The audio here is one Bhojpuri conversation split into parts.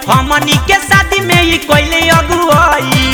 हमनी के शादी में ई कोइले अगुआई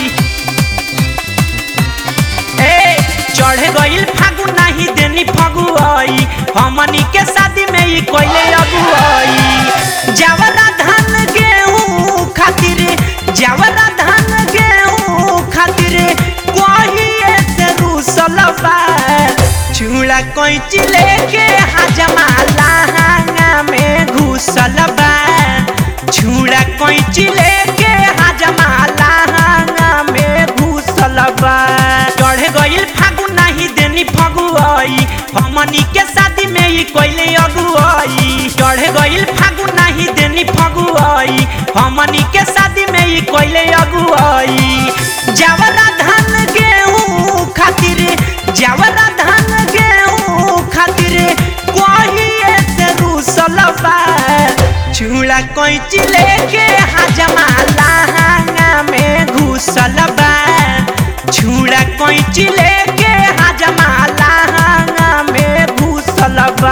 ए चढ़ गइल फागुन नाही देनी फगुआई हमनी के शादी में ई कोइले अगुआई जवरा धान गेहूं खातिर जवरा धान गेहूं खातिर कोहिए से रूसल बा चूड़ा कैंची लेके हजमा लहंगा में घुसल बा छुड़ा कैंची लेके हजमा लहंगा में घुसल बा चढ़ गइल फागुन नाही देनी फगुआई हमनी के शादी में ई कोइले अगुआई चढ़ गइल फागुन नाही देनी फगुआई हमनी के शादी में ई कोइले अगुआई जवरा धान गेहूं खातिर जवरा धान गेहूं खातिर कोहिए से रूसल बा चूड़ा कैंची लेके हजमा लहंगा में घुसल बा छुड़ा कैंची लेके हजमा लहंगा में घुसल बा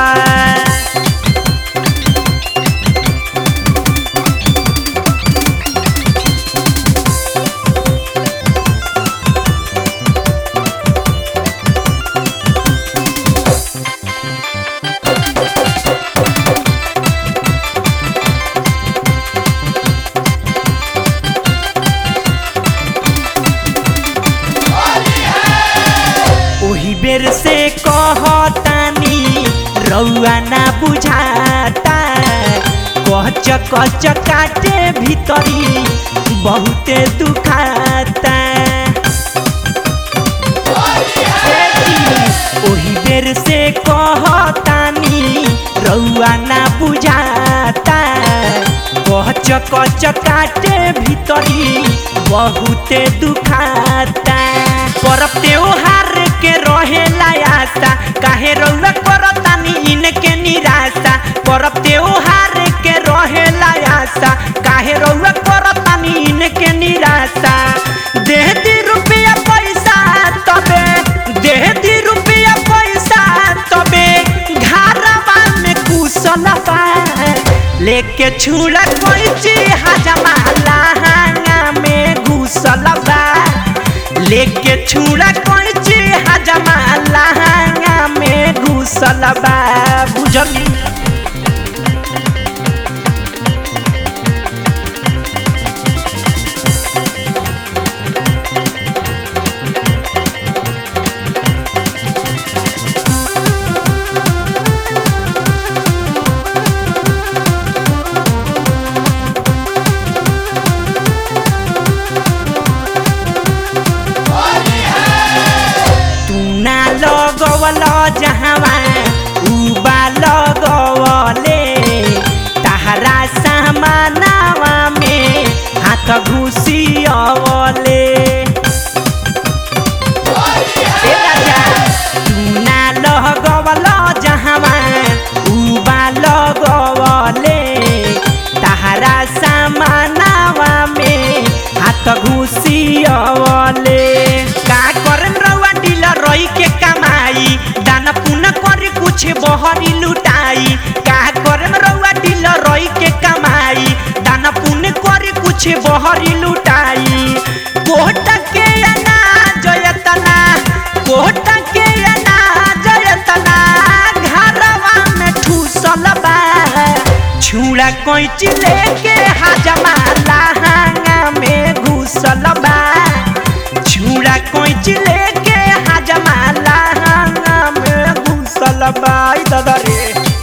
ओही बेर से कहतानी रउआ ना बुझाता कच कच काटे भीतरी बहुते दुखाता ओही बेर से कहतानी रउआ ना बुझाता कच कच काटे भीतरी बहुते दुखाता परब त्योहार के रहेला आशा काहे रउआ करतानी इनके निराशा परब त्योहार के रहेला आशा काहे रउआ करतानी इनके निराशा देह दी रुपया पैसा तबे देह दी रुपया पैसा तबे घरवा में कुशल बा लेके छुड़ा कैची हजमा लहंगा में घुसल बा लेके छुड़ा कैची हजमा लहंगा में घुसल बा बुझली तू ना लगवल जहवा उबा लगवले तहरा सामानावा में हाथ घुसियवले ए राजा तू ना लगवल जहवा उबा लगवले तहरा सामानावा में हाथ घुसियवले का करन रउआ डीलर रही के कमाई दाना पुना कर कुछ बहरी लुटाई का करन रउआ डीलर रही के कमाई दाना पुण्य कर कुछ बहरी लुटाई कोट के अनाज जयतना कोट के अनाज जयतना घरवा में ठूसल बा छुड़ा कैंची लेके हजमा लहंगा में घुसल बा छुड़ा कैंची लेके हजमा लहंगा में घुसल बा ई दादा रे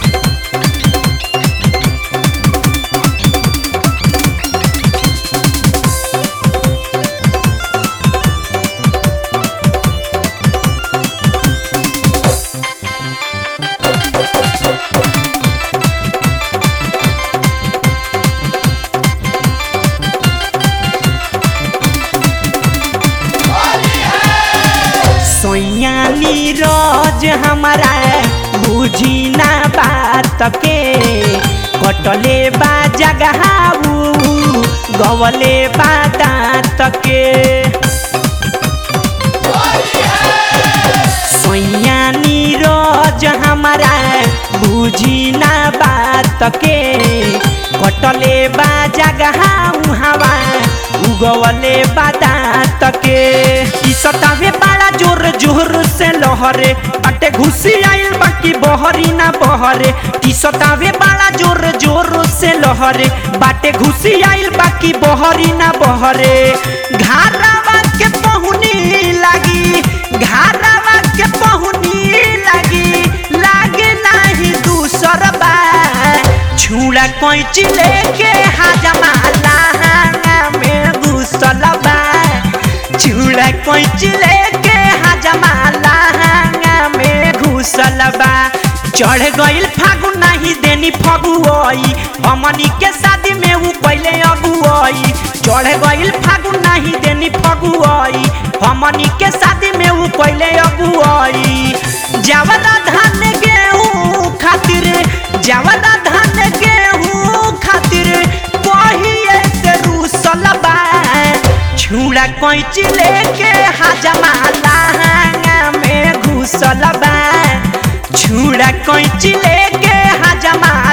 सोया नीरज हमारा बुझी ना बात के कटले बा जगहाऊ गवले बा दांत के सोया नीरज सहज हमारा बुझी ना बात के कटले बा जगह हवा उगवले बादात के ई सतावे बड़ा जोर जोर से लहरे अटे घुसी आइल बाकी बहरी ना बहरे टी सतावे बड़ा जोर जोर से लहरे बाटे घुसी आइल बाकी बहरी ना बहरे घारावा के पहुनी लागी घारावा के पहुनी लागी लागे नाही दूसर बा छुड़ा कैची लेके हाजमा लहंगा में घुसल बा छुड़ा कैची लेके हाजमा लहंगा में घुसल बा चढ़ गइल फागुन नहीं देनी फगुआई हमनी के शादी में ऊ पहले अगुआई चढ़ गइल फागुन नहीं देनी फगुआई हमनी के शादी में ऊ पहले अगुआई जावला धान गेहूं खातिर जावला धान गेहूं खातिर कहिए से रूसल बा छुड़ा कैची लेके हाजमा लहंगा में घुसल बा छुड़ा कैची लेके हाजमा